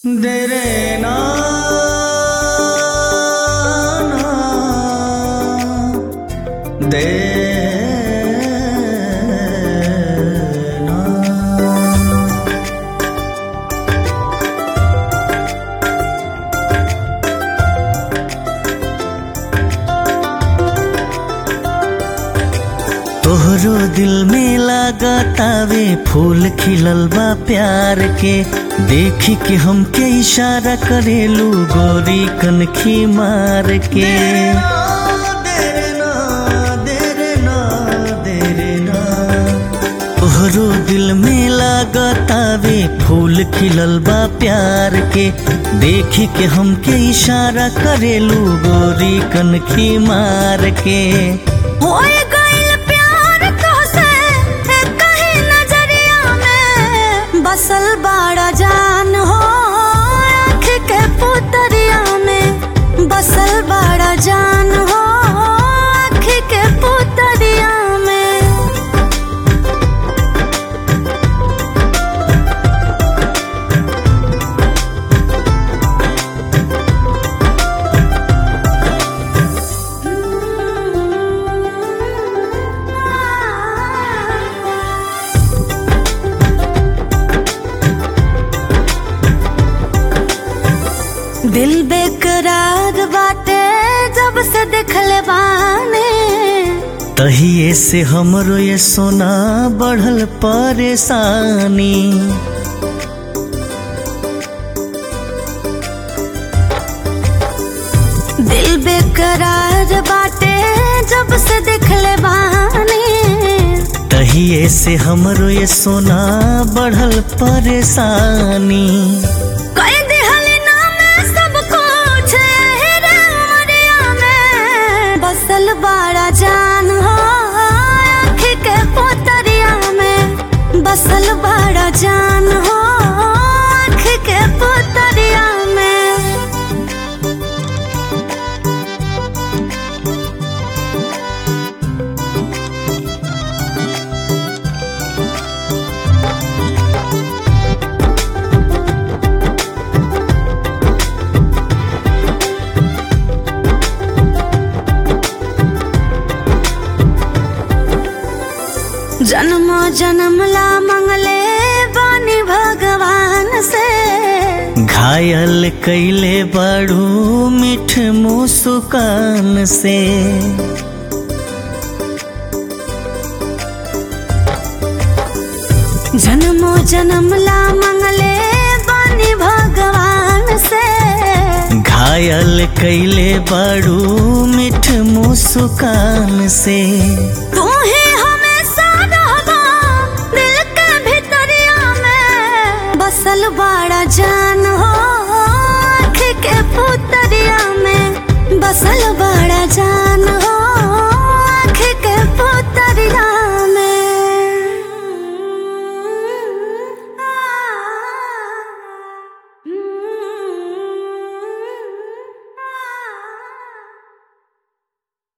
तेरे नाम दे तोहरो दिल में लागतावे फूल खिलल बा प्यार के देखी के हमके इशारा करेलू गोरी कनखी मार के तोहरो दिल में लागतावे फूल खिलल बा प्यार के देखी के हमके इशारा करेलू गोरी कनखी मार के होए गइल प्यार तोहसे कहीं नजरिया में बसल बाड़ा जान हो आँख के पुतरिया में बसल बाड़ा जान हो आँख के पुतरिया में दिल बेकरार बाटे जब से देखले बाने तहिए से हमरो ये सोना बढ़ल परेशानी दिल बेकरार बाटे जब से देखले बाने तहिए से हमरो ये सोना बढ़ल परेशानी कई दिहल नाम सब कुछ हेरे उमरिया में बसल बाड़ा जान हो आँख के पोतरिया में बसल बाड़ा जान हो आँख के पोतरिया में जन्म जन्म ला मंगले बानी भगवान से घायल कैले बड़ू मिठ मुस्कान से जन्मो जन्म ला मंगले बानी भगवान से घायल कैले बड़ू मिठ मुस्कान से तू ही हमेशा रहबा दिल के भीतरिया में बसल बाड़ा जान हो